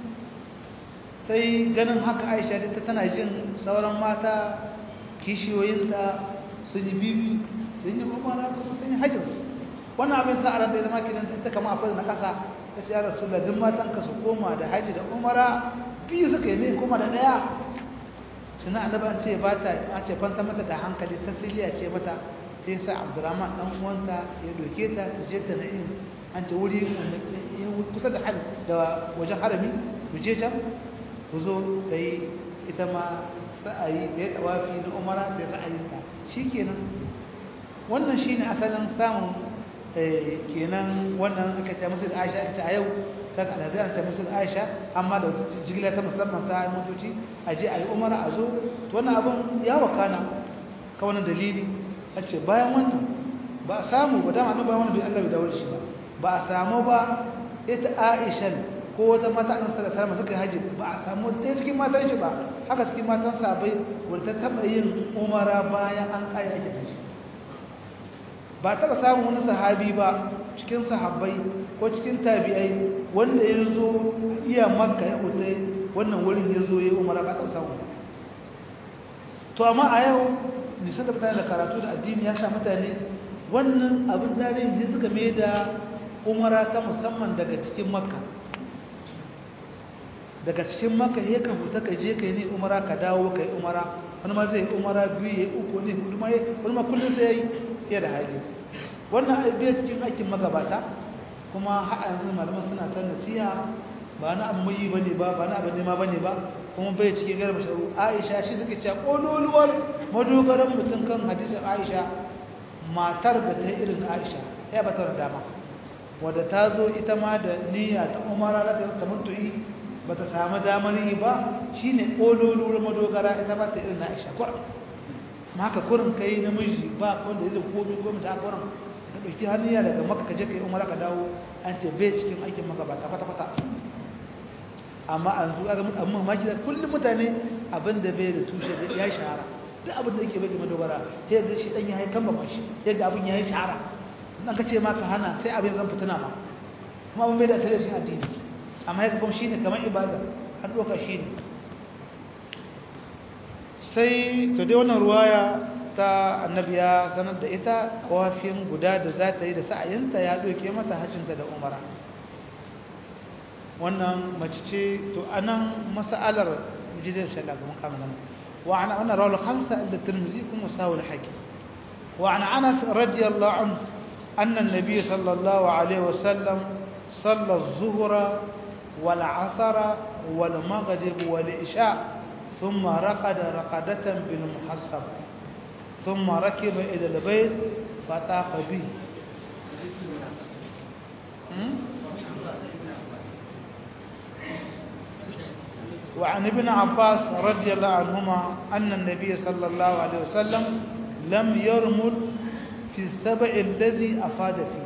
sai ganin haka Aisha ta tana jin sauran mata kishiyoyinta sun yi bibi sun yi umara sun yi hajjinsu wannan abin sa a ran da ya zama kidan ta kama a fadin na ƙasa ta ce ya rasu da duk matan ka su koma da hajji da umara biyu suka yi ne kuma da ɗaya tuna annabi an ce ba ta a ce kwanta mata da hankali ta siliya ce mata sai sa abdurrahman dan uwanta ya doke ta ta je ta na'im an ce wuri kusa da da wajen harami ku je can ku zo da yi ita ma sa'ayi da ya tawafi na umara da ra'ayinta shikenan wannan shine asalin samun kenan wannan aka ce musu da Aisha aka ce a yau ta kada zai ce musu da Aisha amma da jigila ta musamman ta motoci a je a yi umara a zo to wannan abin ya wakana ka wannan dalili a ce bayan wannan ba a samu ba dama annabi wannan bai Allah bai dawo da shi ba ba a samu ba ita Aisha ko wata mata annabi sallallahu alaihi wasallam suka haji ba a samu ɗaya cikin matan shi ba haka cikin matan sahabbai wanda ta taba yin umara bayan an kai ake haji ba taɓa samun wani sahabi ba cikin sahabbai ko cikin tabi'ai wanda ya zo iya makka ya huta wannan wurin ya zo ya yi umara ba taɓa samun to amma a yau nisan da mutane da karatu da addini ya sha mutane wannan abin tarihin sai suka mai da umara ta musamman daga cikin makka daga cikin makka ya ka huta ka je ka yi ne umara ka dawo ka yi umara wani ma zai yi umara biyu ya yi uku ne hudu ma wani ma kullum sai ya yi ya da hali wannan bai cikin aikin magabata kuma har yanzu malaman suna ta nasiha ba na abu mai bane ba ba na abu nema bane ba kuma bai cikin garba sharu Aisha shi suke cewa kololuwar madogaran mutum kan hadisin Aisha matar da ta yi irin Aisha ya batar dama wadda ta zo ita ma da niyya ta umara na ta tamattu'i ba ta samu damar yi ba shine kololuwar madogara ita ba ta irin Aisha kurin ma haka kurin kai namiji ba wanda yake komai komai ta kurin ka dauki haniya daga makka ka je kai umara ka dawo an ce bai cikin aikin magabata kwata kwata amma an zo ga amma maki da kullum mutane abinda bai da tushe ya shahara duk abin da yake bai da dogara sai da shi dan ya haikan ba shi yadda abin ya yi shahara dan ka ce ma ka hana sai abin zan fitina ma kuma abin bai da tare shi addini amma yake kuma shine kamar ibada an doka shine sai to dai wannan ruwaya ta annabi ya sanar da ita kawafin guda da za ta yi da sa'ayinta ya doke mata hajjinta da umara wannan mace ce to anan mas'alar jidar shalla kuma kama nan wa ana wannan rawal khamsa inda tirmizi kuma sawul hakim wa ana anas radiyallahu anhu anna an-nabiy sallallahu alaihi wasallam salla az-zuhra wal 'asra wal maghrib wal isha thumma raqada raqadatan bil muhassab thumma rakiba ila al-bayt fatafa bihi وعن ابن عباس رضي الله عنهما أن النبي صلى الله عليه وسلم لم يرمل في السبع الذي أفاد فيه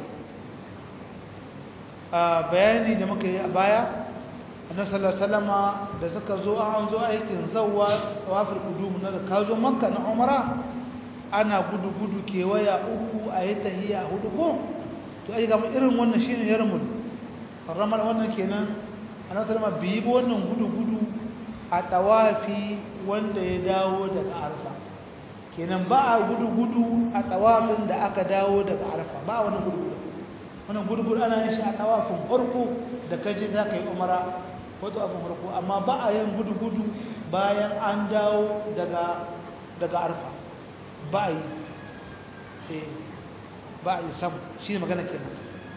bayani da muka yi a baya annabi sallallahu alaihi wasallama da suka zo an zo aikin zawwa tawaful qudum na da ka zo makka na umara ana gudu gudu kewaya uku a yi tahiya hudu ko to ai ga irin wannan shine yarmul ramal wannan kenan annabi sallallahu alaihi wasallama bi wannan gudu gudu a tawafi wanda ya dawo daga arfa kenan ba a gudu-gudu a tawafin da aka dawo daga arfa ba wani gudu-gudu wani gudu-gudu ana yin shi a tawafin farko da kaje za ka yi umara wato abin farko amma ba a yin gudu-gudu bayan an dawo daga daga arfa ba a yi ba a yi sam shi ne magana kenan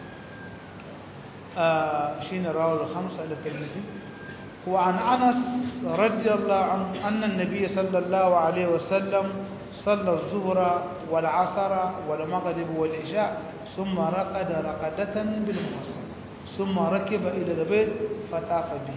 shi ne rawar hamsa da kalmizi وعن أنس رضي الله عنه أن النبي صلى الله عليه وسلم صلى الظهر والعصر والمغرب والعشاء ثم رقد رقدة بالمحصن ثم ركب إلى البيت فطاف به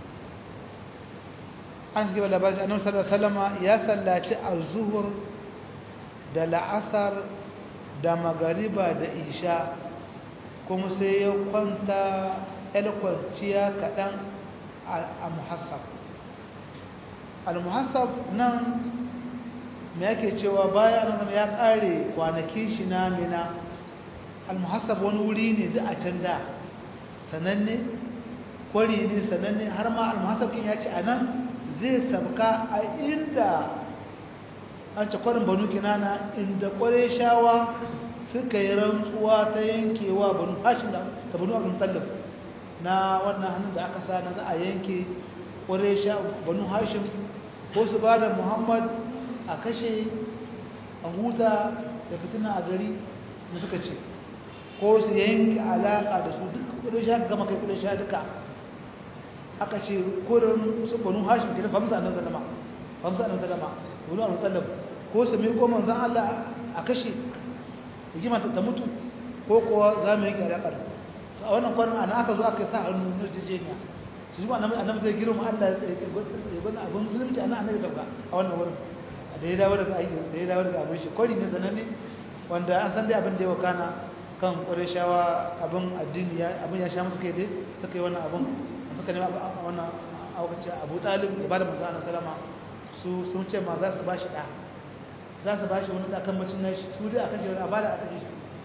أنس قال لبعض أنه صلى الله عليه وسلم يا صلاة الظهر da la'asar da magariba da isha kuma sai ya kwanta kwanciya kaɗan al-muhassab al-muhassab nan me yake cewa bayan nan ya kare kwanakin shi na mina al-muhassab wani wuri ne da a can da sananne kwari ne sananne har ma al-muhassab kin ya ce anan zai sabka a inda an ce kwarin banu kinana inda kware shawa suka yi rantsuwa ta yankewa banu hashim da banu abin tallaf na wannan hannun da aka sa na za a yanke ƙwarisha banu hashim ko su ba da muhammad a kashe a huta da fitina a gari da suka ce ko su yanke alaƙa da su duk ƙwarisha gama kai ƙwarisha duka aka ce kurin su banu hashim ke da famsa nan zalama famsa nan zalama banu abu tsallab ko su mai goma zan allah a kashe rigima ta mutu ko kuwa za mu yanke alaƙar a wannan kwanan ana aka zo aka sa hannu na jejeniya su zuwa annabi zai girma Allah ya gwada abin zulunci ana annabi dauka a wannan wurin da ya dawo daga aiki da ya dawo daga abin shi kwari ne sananne wanda an san dai abin da ya wakana kan ƙwarishawa abin addini ya abin ya sha musu kai dai suka yi wannan abin suka nema wannan aukaci abu talib da bada manzo Allah sallama su sun ce ma za su bashi da za su bashi wani da kan bacin nashi su dai aka ce a bada aka ce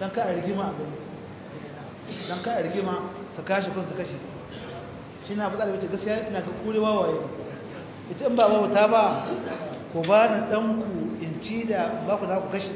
don ka a rigima a gani don ka a rigima su kashe kun su kashe shi na fitsari wace gaskiya ina ka kure wawaye ita in ba wauta ba ku ba ni ɗanku in ci da ba ku za ku kashe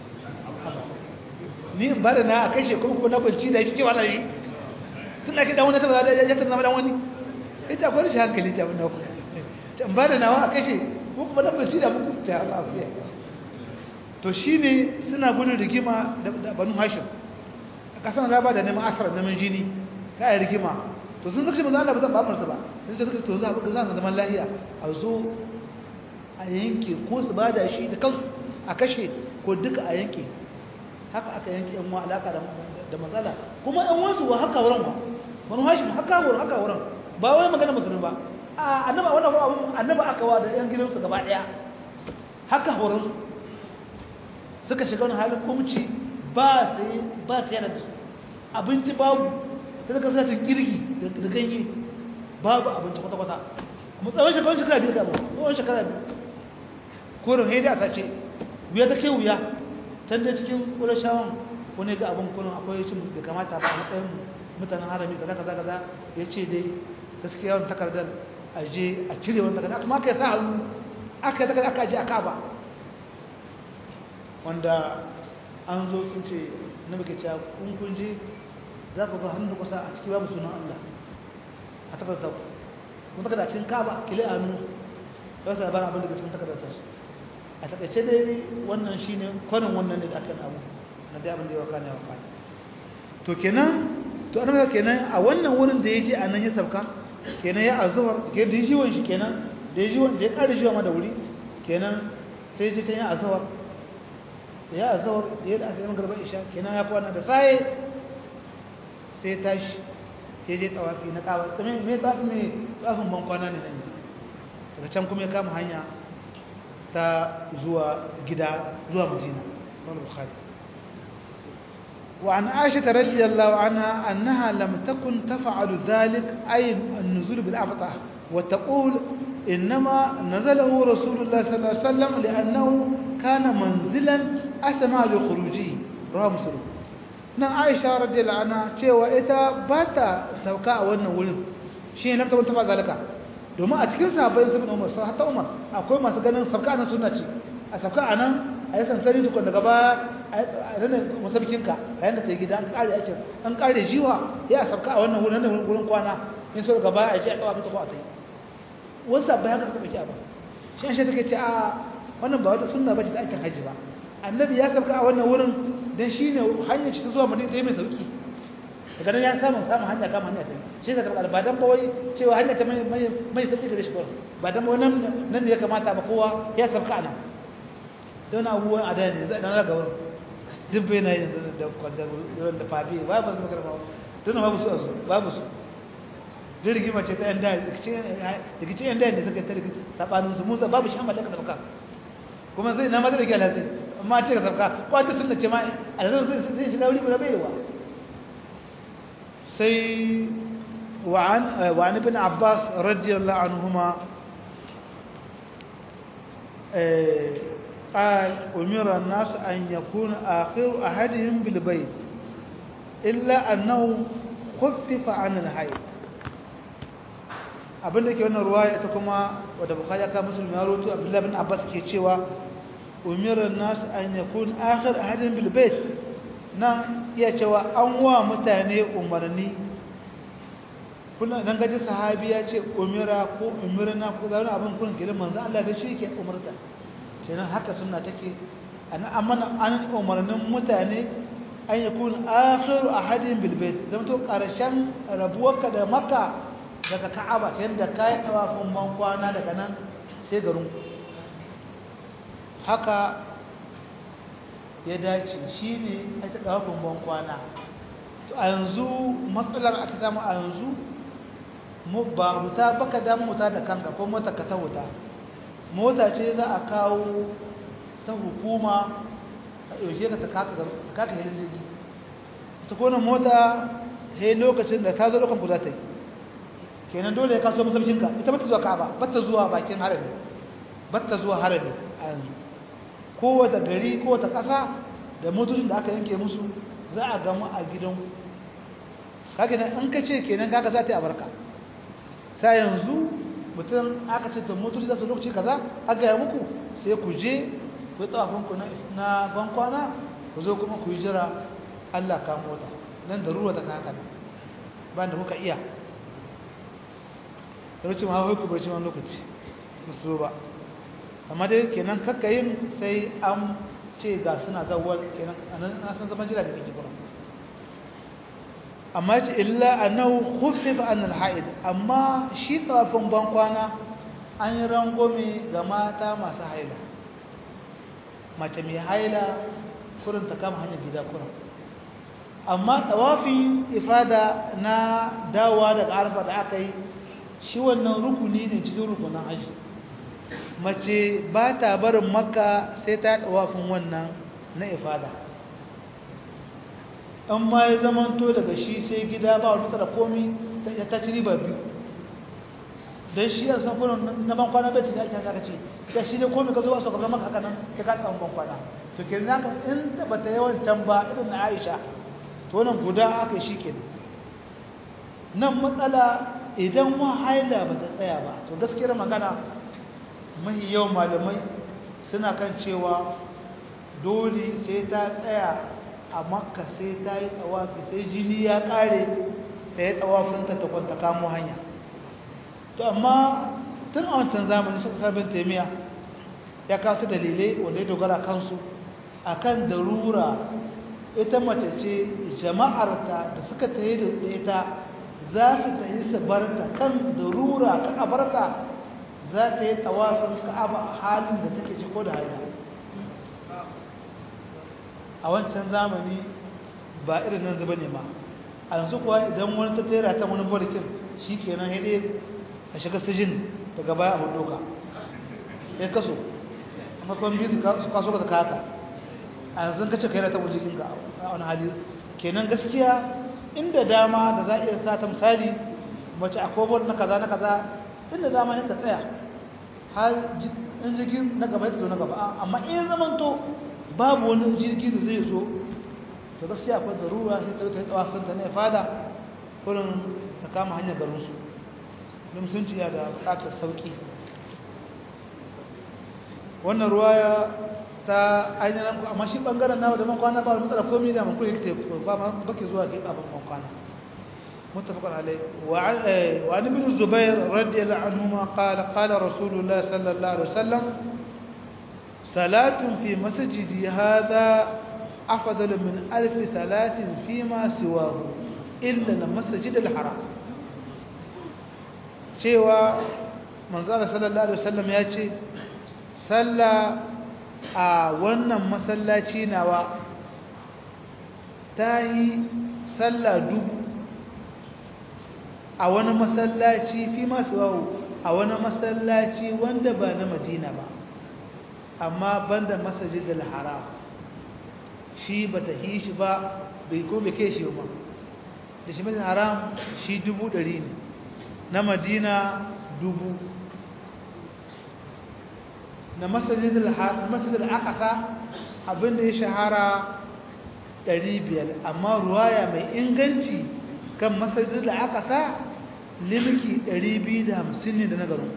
ni in ba da na a kashe kuma kuma na kwanci da shi kewa na shi tun da ke ɗan wani tabbata ya tabbata zama ɗan wani ita akwai rashin hankali ce abin da ku in ba da nawa a kashe ko kuma na kwanci da muku ta ba ku to shi ne suna gudun rigima da banu hashim a ƙasar raba da neman asarar neman jini ka yi rigima to sun zakshi manzo Allah ba zan ba marsa ba sai suka to za a za zaman lahiya a zo a yanke ko su bada shi da kansu a kashe ko duka a yanke haka aka yanke yan wa alaka da matsala kuma yan wasu wa haka wurin wa wani hashim haka wurin haka wurin ba wai magana musulmi ba a annaba wannan abun annaba aka wa da yan gidansu gaba daya haka wurin suka shiga wani halin kumci ba sai ba sai da su abinci babu ta zaka sa ta girgi da ganye babu abinci kwata-kwata mu tsawon shekaru shekara biyu gaba tsawon shekara biyu korin haida a sace wuya ta ke wuya can da cikin ƙurashawan wani ga abin kullum akwai cin da kamata ba a matsayin mutanen harami kaza kaza kaza ya ce dai gaskiya wani takardar a je a cire wani takardar kuma aka yi sa hannu aka yi takardar aka je a kaba wanda an zo sun ce na muke cewa kun kun je za ku ga hannu kusa a ciki babu sunan Allah a takardar ku kun takarda cikin kaba kile a hannu ba su labarin abin da cikin takardar ta su a takaice dai wannan shine kwanin wannan ne da aka abu na dai abin da ya waka ne waka to kenan to an kenan a wannan wurin da ya je a nan ya sauka kenan ya azuhar ke da jiwon shi kenan da jiwon da ya ƙara jiwa ma da wuri kenan sai je ta yi azuhar da ya azuhar da ya da asirin garba isha kenan ya kwana da sai sai tashi ya je tawafi na kawa tsami mai tafi mai tafin ban kwana ne nan daga can kuma ya kama hanya ta zuwa gida zuwa madina wani bukhari وعن عائشة رضي الله عنها أنها لم تكن تفعل ذلك أي النزول بالأبطح وتقول إنما نزله رسول الله صلى الله عليه وسلم لأنه كان منزلا أسمع لخروجه رواه مسلم nan aisha radiyallahu anha cewa ita ba ta sauka a wannan wurin shi ne lamta wata zalika domin a cikin sahabbai sun umar sai hatta umar akwai masu ganin sauka nan sunna ce a sauka a nan a yi sansani dukkan daga baya a ranar masarkinka a yanda ta yi gida an kare aikin an kare jiwa ya sauka a wannan wurin nan wurin kwana in so daga baya a ji a kawo ta ko a ta yi wasu sahabbai haka suka ɗauki abin shi an shi take ce a wannan ba wata sunna ba ce ta aikin hajji ba annabi ya sauka a wannan wurin dan shi ne hanyar ci ta zuwa madina ta yi mai sauki daga nan ya samu samun hanya kama hanya ta shi ta tabbata ba dan ba wai cewa hanya ta mai mai sauki da shi ba dan ba nan nan ne ya kamata ba kowa ya sauka ana don abubuwan a dani zai dan zaga wurin duk bai na yanzu da kwadar da fabi ba ba su magana ba don babu su a su babu su duk rigima ce ta yan da rikicin yan da ne suka ta rikici sabanin su musa babu shi an mallaka da baka kuma zai na mazar gyala zai amma ce ka sauka kwata sun da ce ma a da zai shiga wuri bai wa sai wa'an ibn abbas radiyallahu anhuma قال أمر الناس أن يكون آخر أحدهم بالبيت إلا أنه خفف عن الحيض abin da ke wannan ruwaya ita kuma wadda bukhari aka musulmi ya roto abdullahi bin abbas ke cewa umirar nasu an yakun akhir ahadin bil bait nan iya cewa an wa mutane umarni kuna dan gaji sahabi ya ce umira ko umirna ko zauna abin kun gidan manzo Allah da shi ke umarta kenan haka sunna take an amana an umarnin mutane an yakun akhir ahadin bil bait zama to karshen rabuwarka da makka daga ka'aba ta yadda ka yi tawafin ban kwana daga nan sai garin haka ya dace shi ne a ta tawafin ban kwana to a yanzu matsalar aka samu a yanzu ba wuta baka damu wuta da kanka ko mota ka ta wuta mota ce za a kawo ta hukuma a yaushe ka ta kaka hilin jirgi ta kone mota sai lokacin da ka zo lokacin ku za ta yi kenan dole ya kaso masaukinka ita bata zuwa ka'aba bata zuwa bakin harami bata zuwa harami a yanzu kowace gari kowace ƙasa da motocin da aka yanke musu za a gamu a gidanku kage nan an ka ce kenan kaga za ta yi abarka sai yanzu mutum aka ce da motoci za su lokaci kaza aka yi muku sai ku je ku yi tsawafinku na bankwana ku zo kuma ku yi jira Allah ka mota nan da ruwa ta haka ba da muka iya lokacin ma haiku barci wani lokaci musu ba amma dai kenan kakkayin sai an ce ga suna zawar kenan a san zaman jira da kake kuma amma ce illa annahu khuffifa an al-haid amma shi tawafin bankwana an yi rangome ga mata masu haila mace mai haila kurin ta kama hanyar gida kurin amma tawafin ifada na dawowa daga arfa da aka yi shi wannan rukuni ne cikin rukunin hajji mace ba ta barin makka sai ta tawafin wannan na ifada an ma ya zamanto daga shi sai gida ba wani da komi ta ci riba biyu don shi a sanfunan na ban kwana bai ta ake haka ce da shi ne komi ka zo a sakamakon maka haka nan ta ka tsawon ban kwana to ke zaka in ba ta yawan can ba irin na aisha to wannan guda aka shi ke nan matsala idan wa haila ba ta tsaya ba to gaskiyar magana mahi yawan malamai suna kan cewa dole sai ta tsaya a makka sai ta yi tsawafi sai jini ya kare ta yi tsawafinta ta kwanta kamo hanya to amma tun a wancan zamani shi sabin taimiya ya kawo dalilai wanda ya dogara kansu akan darura ita mace ce jama'arta da suka tayi da ita za su tayi su barta kan darura ka abarta za ta yi tawafin ka'aba halin da take ci ko da hanya a wancan zamani ba irin nan zuba ne ma a yanzu kuwa idan wani ta tera ta wani barikin shi kenan haide a shiga sijin daga baya a doka ya kaso amma kuma biyu su kaso ka haka a yanzu ka ce kai na ta wajen ka a wani hali kenan gaskiya inda dama da za a iya sa ta misali mace a kobar na kaza na kaza inda dama ya ta tsaya har in jirgin na gaba ya zo na gaba amma in zamanto babu wani jirgi da zai zo to gaskiya akwai darura sai ta rika tsawafin ta ne fada kurin ta kama hanyar garinsu don sun ciya da bukatar sauki wannan ruwaya ta ainihin amma shi bangaren nawa da man kwana ba matsala komai da mankuri yake ba ma bake zuwa ke abin man kwana متفق عليه وعن ابن الزبير رضي الله عنهما قال قال رسول الله صلى الله عليه وسلم صلاة في مسجدي هذا أفضل من ألف صلاة فيما سواه إلا المسجد الحرام cewa manzara sallallahu alaihi wasallam ya ce salla a wannan masallaci nawa ta yi salla dubu a wani masallaci fi masu wawo a wani masallaci wanda ba na madina ba amma banda masajidul haram shi bata yi shi ba bai ko bai kai shi ba da shi masajidul haram shi dubu ɗari ne na madina dubu na masajidul masajidul aqsa abinda ya shahara ɗari biyar amma ruwaya mai inganci kan masajidul aqsa limki ɗari biyu da hamsin ne da na garin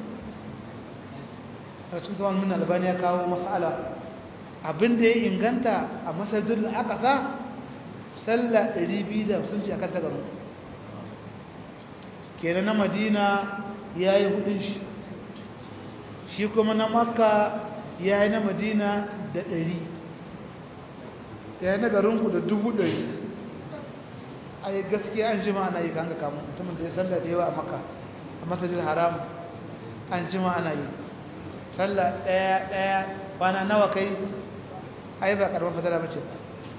a cikin zaman min albani ya kawo mas'ala abinda ya inganta a masajin da aka sa sallah 250 ce a kan tagaru kenan na madina ya yi hudun shi shi kuma na makka ya yi na madina da ɗari ya yi na garinku da dubu ɗari a yi gaskiya an jima ana yi kan ga kamun mutumin da ya sallah da yawa a makka a masajin haram an jima ana yi sallah ɗaya ɗaya kwana nawa kai ai ba karban fadala bace ba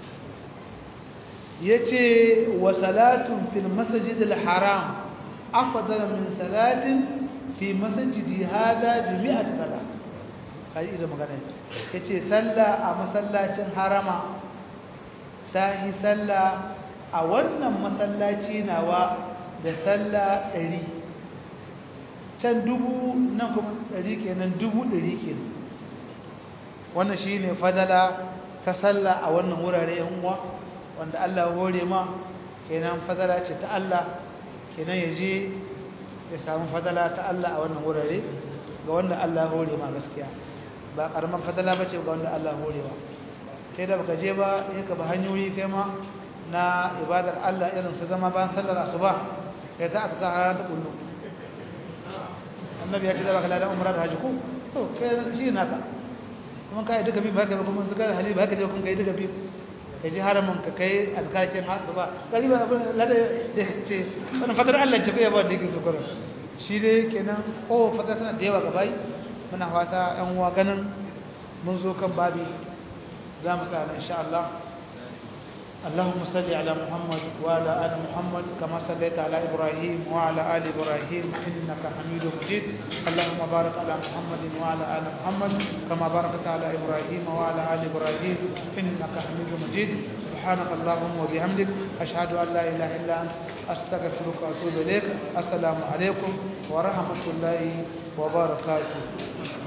yace wa salatun fil masjid al haram afdal min salatin fi masjidi hada bi mi'at sala kai idan magana yace sallah a masallacin harama tahi sallah a wannan masallaci nawa da sallah 100 can dubu nan kuma ɗari kenan dubu ɗari kenan wannan shi ne fadala ta sallah a wannan wurare yan uwa wanda Allah ya hore ma kenan fadala ce ta Allah kenan ya je ya samu fadala ta Allah a wannan wurare ga wanda Allah ya hore ma gaskiya ba karaman fadala bace ga wanda Allah ya hore wa kai da baka je ba sai ka ba hanyoyi kai ma na ibadar Allah irin su zama bayan sallar asuba kai ta aka har ta kullu annabi ya ce da baka ladan umra da haji ko to kai shi naka kuma kai duka bi ba ka kuma zakar hali ba ka je kuma kai duka bi kai ji haramun ka kai azkarkin asuba kari ba abin lada da ce wannan fadar Allah ce kai ba da yake sukura shi dai kenan oh fadar tana da yawa gabai muna fata yan uwa ganin mun zo kan babi za mu tsaya insha Allah اللهم صل على محمد وعلى ال محمد كما صليت على ابراهيم وعلى ال ابراهيم انك حميد مجيد اللهم بارك على محمد وعلى ال محمد كما باركت على ابراهيم وعلى ال ابراهيم انك حميد مجيد سبحانك اللهم وبحمدك اشهد ان لا اله الا انت استغفرك واتوب اليك السلام عليكم ورحمه الله وبركاته